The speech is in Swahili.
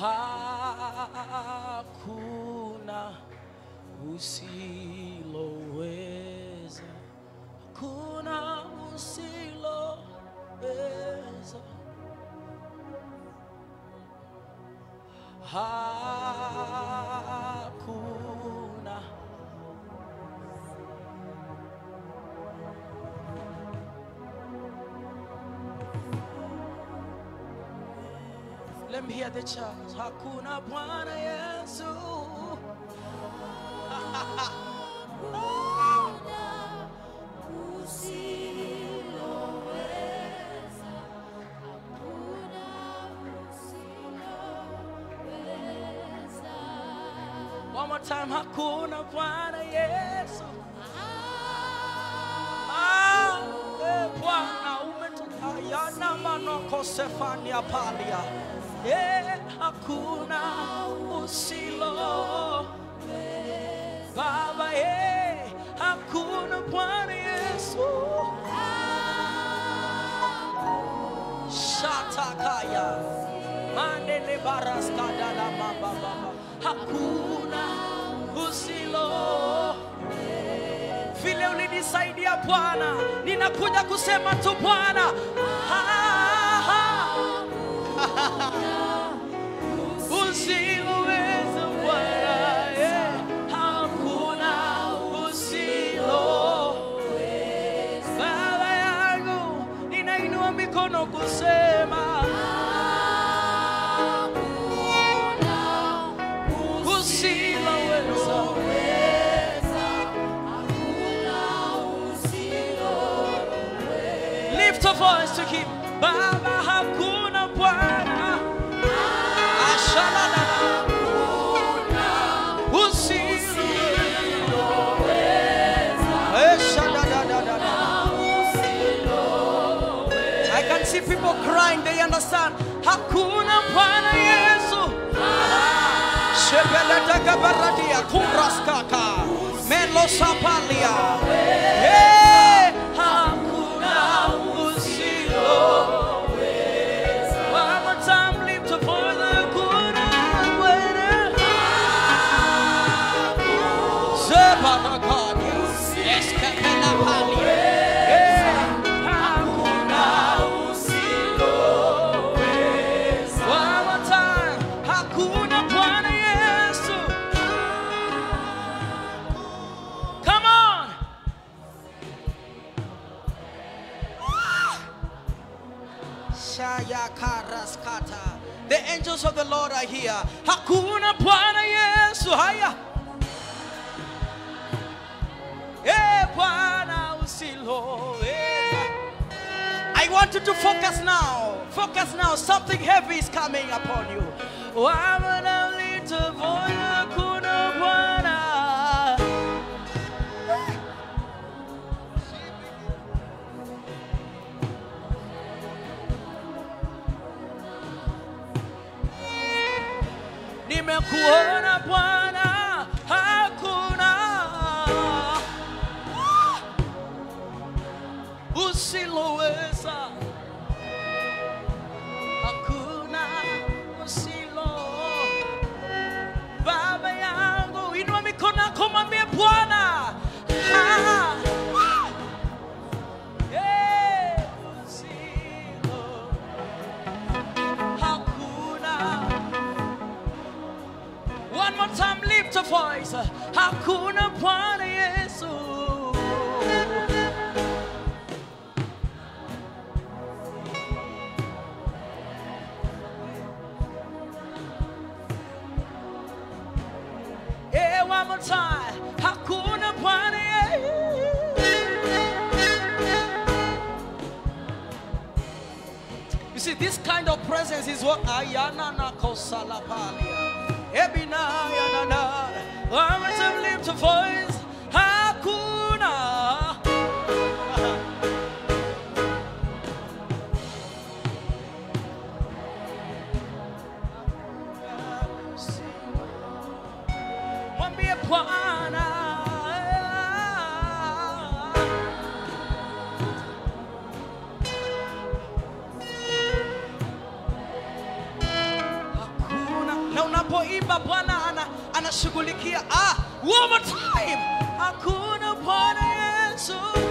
hakuna usiloweza, hakuna usiloweza, hakuna Let me hear the chant. Hakuna Bwana Yesu. One more time. Hakuna Bwana Yesu. Ah, eh, Bwana umetayana manoko Sefania palia. Eh, hakuna usilo Baba, eh, hakuna Bwana Yesu. Shatakaya. Mandele baraskada la mamba baba. Hakuna usilo vile ulinisaidia Bwana, ninakuja kusema tu Bwana, ha, ha. usiloweza Bwana, eh, hakuna usilo. Baba yangu, ninainua mikono kusema usiloweza. Lift a voice to him. Baba hakuna Bwana. Ashalala. Usilo. Eshadadadadada. I can see people crying, they understand. Hakuna Bwana Yesu. Shepeleteka baradia kuraskaka. Melo sapalia. Hey, hakuna usilo. One more time, lift your voice. Hakuna Bwana. Zebarakadia. Eskapelapalia. Hey, hakuna One more time. Hakuna Bwana Yesu. Come on. Shaya karaskata. The angels of the Lord are here. Hakuna Bwana Yesu. Haya. Eh, Bwana usiloweza. I want you to focus now. Focus now. Something heavy is coming upon you. Wamana little boy, hakuna Bwana. Nimekuona Bwana, hakuna usiloweza. Hakuna usilo. Baba yangu, inua mikono yako mwambie Bwana. Ah. Eh, usilo. Hakuna One more time, lift a voice. Hakuna Bwana Yesu. Yeah, one more time. Hakuna Bwana Yesu. You see, this kind of presence is what Ayana na kosalapalia. Ebina yanana. One more time, lift a voice. Hakuna. Mwambie Bwana. Hakuna na unapoimba bwana ana, anashughulikia ah, one more time hakuna bwana yesu